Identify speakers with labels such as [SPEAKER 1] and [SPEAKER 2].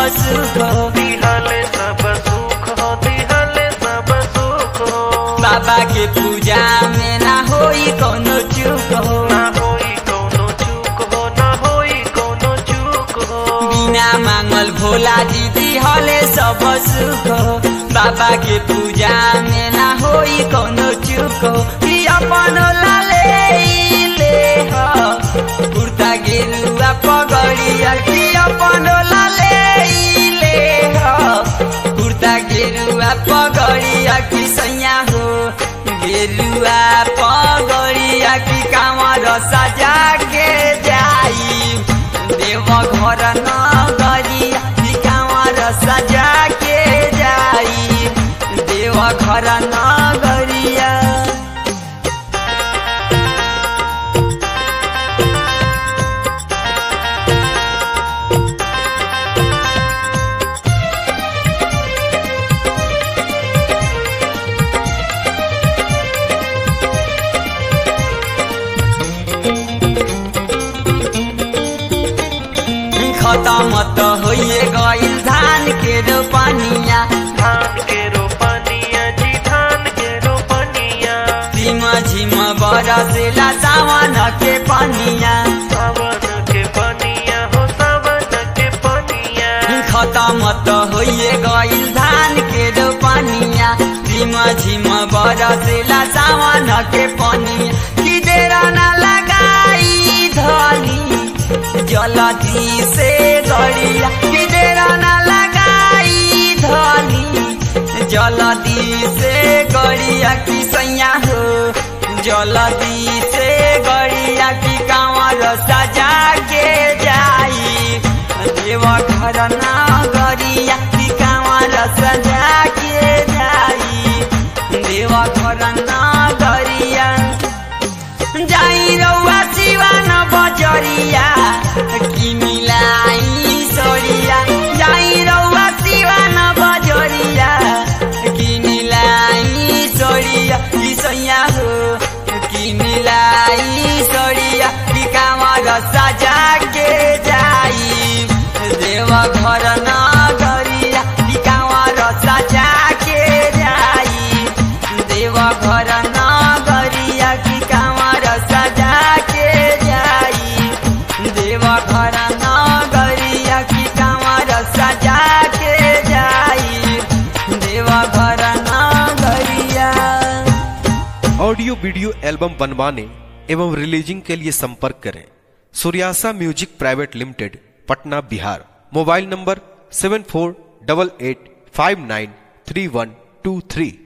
[SPEAKER 1] सुख
[SPEAKER 2] दिहले सब सुख हो दिहले सब सुख हो
[SPEAKER 1] बाबा के पूजा में ना होई कोनो चूक हो
[SPEAKER 2] ना होई कोनो चूक हो ना होई कोनो चूक हो
[SPEAKER 1] बिना मांगल भोला जी दिहले सब सुख हो बाबा के पूजा में ना होई कोनो चूक हो कि अपन लाले ले हो कुर्ता गेरुआ पगड़िया कि अपन लाले ले हो कुर्ता गेरुआ पगड़िया कि सैया हो गेरुआ पगड़िया कि कामर सजा के जाई देव घर नगरिया कि कामर सजा के जाई देव घर नगरिया खत्म त होइए गइल धान के रोपनिया
[SPEAKER 2] धान के रोपनिया जी धान के रोपनिया
[SPEAKER 1] झिम झिम बरसेला सावन के पनिया
[SPEAKER 2] सावन के पनिया हो सावन के पनिया
[SPEAKER 1] खत्म त होइए गइल धान के रोपनिया झिम झिम बरसेला सावन के पनिया कि देर न लगाई धनी जलदी से गड़िया कि देर न लगाई धनी जलदी से गड़िया कि सैया हो जलदी से गड़िया कि कांवर सजा के जाई देव घर ना गरिया कि कांवर सजा के जाई देव घर ना गरिया जाई रौआ सिवान बजरिया कि मिलाई सरिया जाई रौआ सिवान बजरिया कि मिलाई सरिया कि सैया हो कि मिलाई सरिया कि कामर सजा के जाई देव घर न गरिया कि कामर सजा के जाई देव घर न गरिया कि कामर सजा के जाई देव घर न गरिया कि कामर सजा के जाई देव घर न गरिया
[SPEAKER 3] ऑडियो वीडियो एल्बम बनवाने एवं रिलीजिंग के लिए संपर्क करें Suryasa music private limited Patna Bihar mobile number seven four double eight five nine three one two three